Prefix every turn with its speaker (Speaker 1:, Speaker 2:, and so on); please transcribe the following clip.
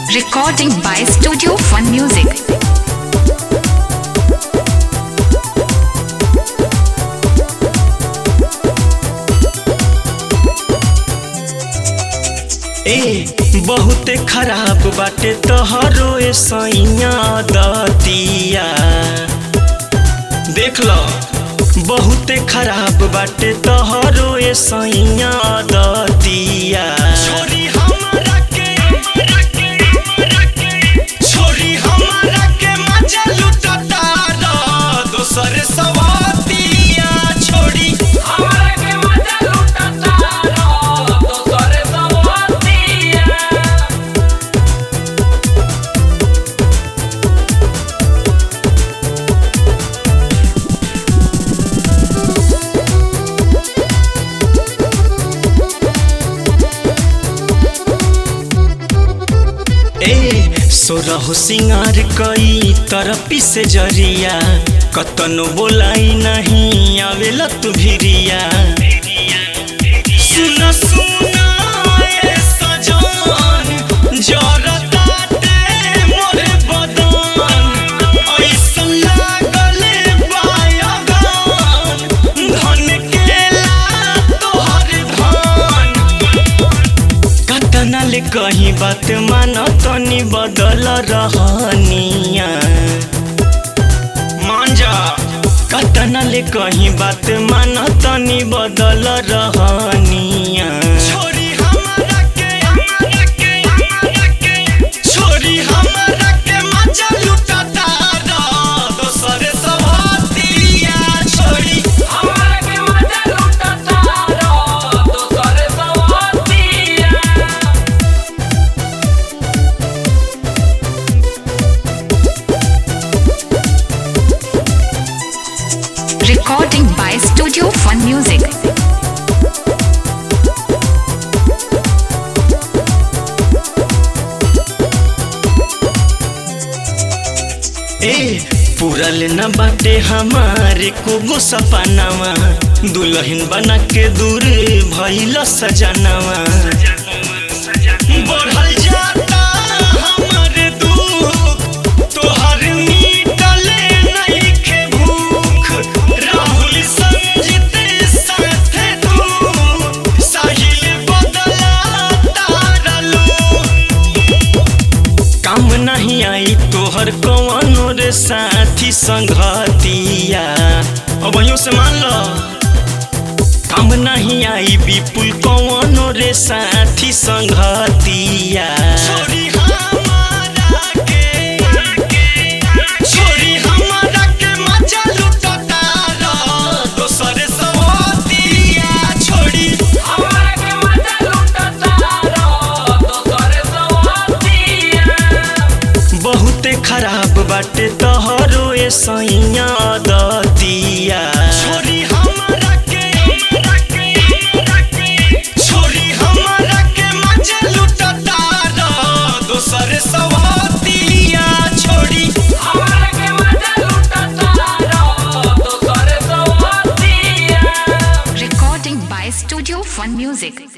Speaker 1: Recording by Studio Fun Music.
Speaker 2: ए बहुते खराब बाटे तोहरो ए सैया दतिया देख लो बहुते खराब बाटे तोहरो ए सैया दतिया छोरी हमरा के छोरी हमरा के मजा लुटता रो दोसर सवातिया छोड़ी
Speaker 3: हमरा के मजा लुटता रो दोसर सवातिया
Speaker 2: ए सोरहो सिंगार कई तरपी से जरिया कतनो बोलाई नहीं आवेला तू भिरिया सुन सुन ए सजन जरताटे मोरे बदन ऐसन लागले बायगन धन केला तोहर धन कतना ले कहीं बात मान तनी बदल रहनिया मान जा कतना ले कहीं बात मान तनी बदल रहनिया छोरी हमरा के हमरा के हमरा के छोरी हमरा के मजा लुटता रो दोसर सवातिया छोरी
Speaker 3: हमरा के मजा लुटता रो दोसर सवातिया
Speaker 1: Recording by Studio Fun Music.
Speaker 2: ए पूरल न बाटे हमारे को गो सपनावा दुल्हन बना के दूर भइल सजनावा बढ़ल जाता हमर दुख तोहर मिटले नइखे भूख राहुल संजित साथे तू साहिल बदला तारलू काम नहीं आई तोहर कौनो रे साथी संगतिया अब यूं से मान लो काम नहीं आई विपुल कौनो रे साथी संगतिया छोरी हमारा के छोरी हमारा के मजा लुटता रो दोसर सवातिया छोड़ी
Speaker 3: हमरा के मजा लुटता रो दोसर सवातिया
Speaker 2: बहुते खराब बाटे तोहरो ए सैया दतिया छोरी हमरा के छोरी हमरा के मजा लुटता रो दोसर सवातिया छोड़ी
Speaker 3: हमरा के मजा लुटता रो दोसर सवातिया
Speaker 1: Recording by Studio Fun Music.